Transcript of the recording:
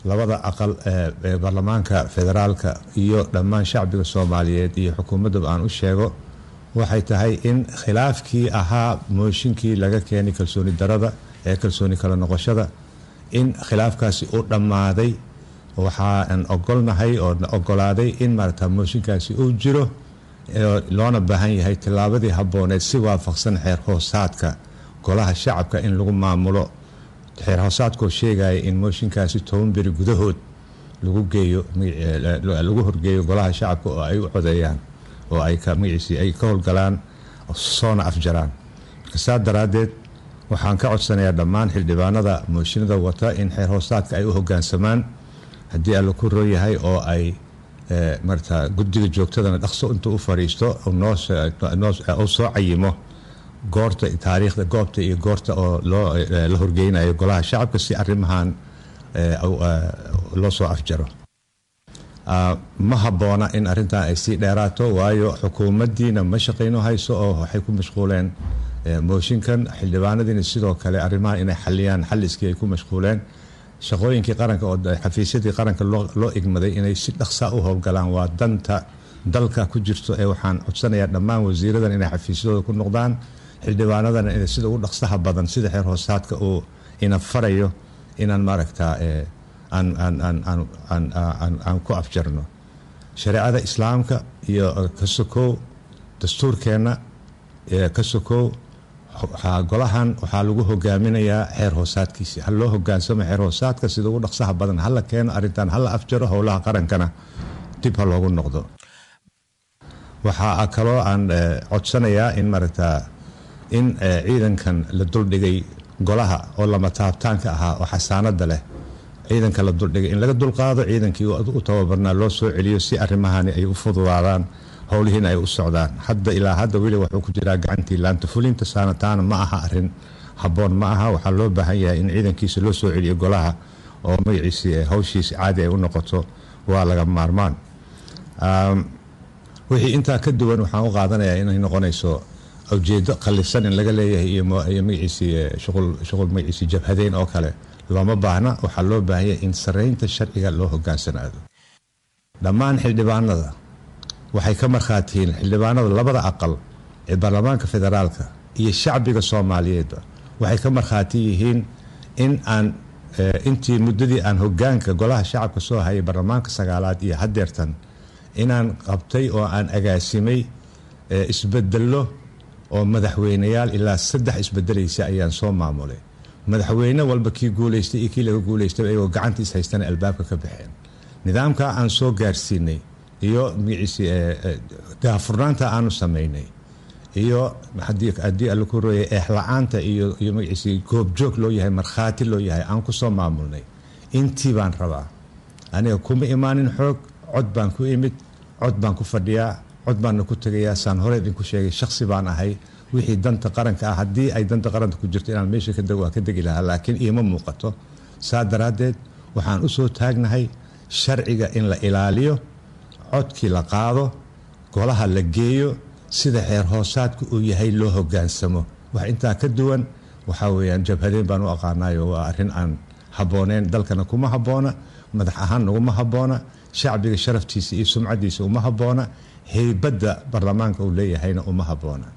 labada aqal ee baarlamaanka federaalka iyo dhammaan shacbiga soomaaliyeed iyo xukuumaddaba aan u sheego waxay tahay in khilaafkii ahaa mooshinkii laga keenay kalsooni darada ee kalsooni kala noqoshada in khilaafkaasi u dhammaaday waxaan ogolnahay oo ogolaaday in maarata mooshinkaasi uu jiro loona baahan yahay tillaabadii habbooneed si waafaqsan xeer hoosaadka golaha shacabka in lagu maamulo xeer hoosaadkoo sheegaya in mooshinkaasi toban beri gudahood lagu geeyo lagu horgeeyo golaha shacabka oo ay u codeeyaan oo ay magaciisi ay ka howlgalaan soona afjaraan marka saa daraaddeed waxaan ka codsanayaa dhammaan xildhibaanada mooshinada wata in xeer hoosaadka ay u hogaansamaan haddii alla ku roo yahay oo ay marata guddiga joogtadana dhaqso intuu u fadhiisto uu soo cayimo goorta taariikhda goobta iyo goorta oo loo la horgeynayo golaha shacabka si arrimahan loo soo afjaro ma habboona in arrintan ay sii dheeraato waayo xukuumaddiina ma shaqayno hayso oo waxay ku mashquuleen mooshinkan xildhibaanadiina sidoo kale arrimahan inay xaliyaan xalliskii ay ku mashquuleen shaqooyinkii qaranka oo xafiisyadii qaranka loo igmaday inay si dhaqsa u howlgalaan waa danta dalka ku jirto ee waxaan codsanayaa dhammaan wasiiradan inay xafiisyadooda ku noqdaan xildhibaanadana inay sida ugu dhaqsaha badan sida xeer hoosaadka uu ina farayo inaan maaragtaa aan ku afjarno shareecada islaamka iyo ka sokow dastuurkeenna ka sokow golahan waxaa lagu hogaaminayaa xeer hoosaadkiisi ha loo hogaansamo xeer hoosaadka sida ugu dhaqsaha badan hala keeno arrintan hala afjaro howlaha qarankana dib ha loogu noqdo waxaa kaloo aan codsanayaa in maaragtaa in ciidankan la duldhigay golaha oo lama taabtaanka ahaa oo xasaanada leh ciidanka la duldhigay in laga dulqaado ciidankii u tababarnaa loo soo celiyo si arrimahani ay u fududaadaan howlihiina ay u socdaan hadda ilaa hadda weli wuxuu ku jiraa gacantii laanta fulinta saanataana ma aha arin habboon ma aha waxaa loo baahan yahay in ciidankiisa loo soo celiyo golaha oo magaciisi hawshiisi caadi ay u noqoto waa laga maarmaan wixii intaa ka duwan waxaan u qaadanayaa inay noqonayso ujeedo qallisan in laga leeyahay iyo magaciisi shuqul magaciisi jabhadeyn oo kale looma baahna waxaa loo baahan yahay in saraynta sharciga loo hogaansanaado dhammaan xildhibaanada waxay ka markhaatihiin xildhibaanada labada aqal ee baarlamaanka federaalka iyo shacbiga soomaaliyeedba waxay ka markhaati yihiin in aan intii muddadii aan hogaanka golaha shacabka soo hayay baarlamaanka sagaalaad iyo hadeertan inaan qabtay oo aan agaasimay isbedello oo madaxweyneyaal ilaa saddex isbedelaysa ayaan soo maamulay madaxweyne walba kii guuleystay iyo kii laga guuleystay ayagoo gacanta is haystana albaabka ka baxeen nidaamka aan soo gaarsiinay iyo magaciisi daafurnaanta aanu samaynay iyo haddii alla ku rooyay eexla-aanta iyo iyo magaciisi goobjoog loo yahay markhaati loo yahay aan ku soo maamulnay intii baan rabaa aniga kuma imaanin xoog cod baan ku imid cod baan ku fadhiyaa cod baanna ku tegayaa saan hore idinku sheegay shaksi baan ahay wixii danta qaranka ah haddii ay danta qaranka ku jirto inaan meesha ka dego waa ka degi lahaa laakiin iima muuqato saa daraaddeed waxaan u soo taagnahay sharciga in la ilaaliyo codkii la qaado golaha la geeyo sida xeer hoosaadku uu yahay loo hogaansamo wax intaa ka duwan waxaa weyaan jabhadeen baan u aqaanayo waa arrin aan habbooneen dalkana kuma habboona madax ahaan naguma habboona shacbiga sharaftiisa iyo sumcadiisa uma habboona heybadda baarlamaanka uu leeyahayna uma habboona